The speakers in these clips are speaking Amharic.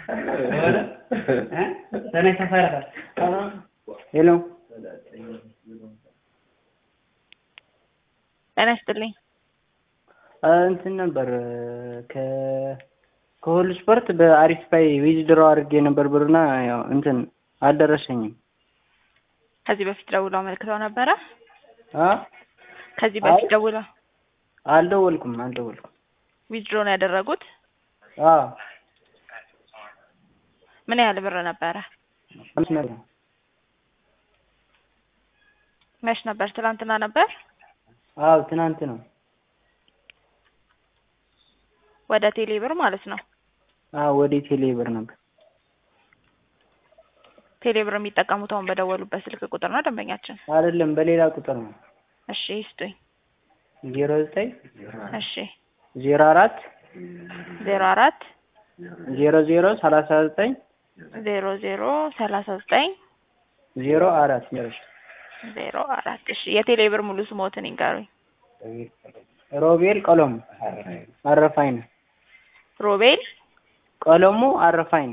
ተነሽ ተፈረፈ ሄሎ ጤና ይስጥልኝ። እንትን ነበር ከ ከሆል ስፖርት በአሪፍ ፓይ ዊዝድሮ አድርጌ ነበር ብርና ያው እንትን አልደረሰኝም። ከዚህ በፊት ደውለው አመልክተው ነበረ? አ ከዚህ በፊት አይ። ደውለው አልደወልኩም አልደወልኩም። ዊዝድሮ ነው ያደረጉት? አ ምን ያህል ብር ነበረ? አምስት ነበር መች ነበር? ትናንትና ነበር? አዎ ትናንት ነው። ወደ ቴሌ ብር ማለት ነው። አዎ ወደ ቴሌ ብር ነበር። ቴሌ ብር የሚጠቀሙት አሁን በደወሉበት ስልክ ቁጥር ነው ደንበኛችን? አይደለም በሌላ ቁጥር ነው። እሺ ይስጡኝ። ዜሮ ዘጠኝ እሺ ዜሮ አራት ዜሮ አራት ዜሮ ዜሮ ሰላሳ ዘጠኝ ዜሮ ዜሮ ሰላሳ ዘጠኝ ዜሮ አራት ጨረሻ ዜሮ አራት እሺ የቴሌ ብር ሙሉ ስሞትን ይንገሩኝ። ሮቤል ቀለሙ አረፋይነ ሮቤል ቀለሙ አረፋይነ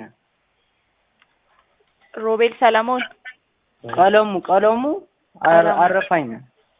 ሮቤል ሰለሞን ቀለሙ ቀለሙ አረ- ቀለሙ። አረፋይነ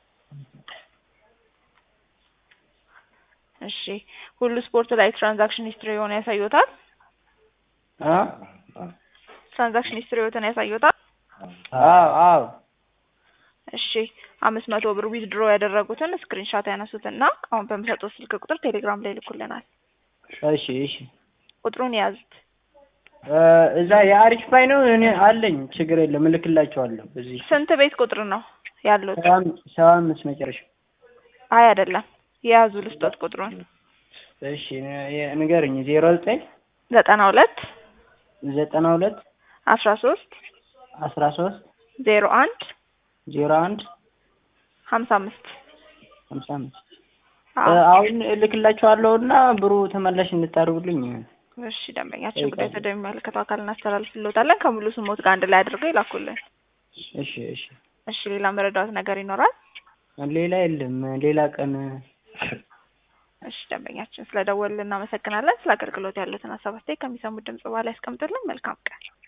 እሺ ሁሉ ስፖርት ላይ ትራንዛክሽን ሂስትሪ የሆነ ያሳዩታል? አ ትራንዛክሽን ሂስትሪ የሆነ ያሳዩታል? አዎ አዎ እሺ አምስት መቶ ብር ዊዝድሮ ያደረጉትን ስክሪንሻት ያነሱትና አሁን በምሰጡት ስልክ ቁጥር ቴሌግራም ላይ ይልኩልናል። እሺ እሺ ቁጥሩን የያዙት እ እዛ የአሪፍ ፓይ ነው እኔ አለኝ ችግር የለም እልክላቸዋለሁ እዚህ ስንት ቤት ቁጥር ነው ያሉት? ሰባ አም- ሰባ አምስት መጨረሻ አይ አይደለም የያዙ ልስጦት ቁጥሩን እሺ ን- ንገርኝ ዜሮ ዘጠኝ ዘጠና ሁለት ዘጠና ሁለት አስራ ሶስት አስራ ሶስት ዜሮ አንድ ዜሮ አንድ ሀምሳ አምስት ሀምሳ አምስት እ አሁን እልክላቸዋለሁ እና ብሩ ተመላሽ እንድታደርጉልኝ እሺ ደንበኛችን ጉዳይ ወደሚመለከተው አካል እናስተላልፍልዎታለን። ከሙሉ ስሞት ጋር አንድ ላይ አድርገው ይላኩልን። እሺ እሺ እሺ ሌላ መረዳት ነገር ይኖራል? ሌላ የለም ሌላ ቀን እሺ ደንበኛችን ስለደወልን እናመሰግናለን። ስለ አገልግሎት ያሉትን ሀሳብ አስተያየት ከሚሰሙት ድምጽ በኋላ ያስቀምጡልን። መልካም ቀን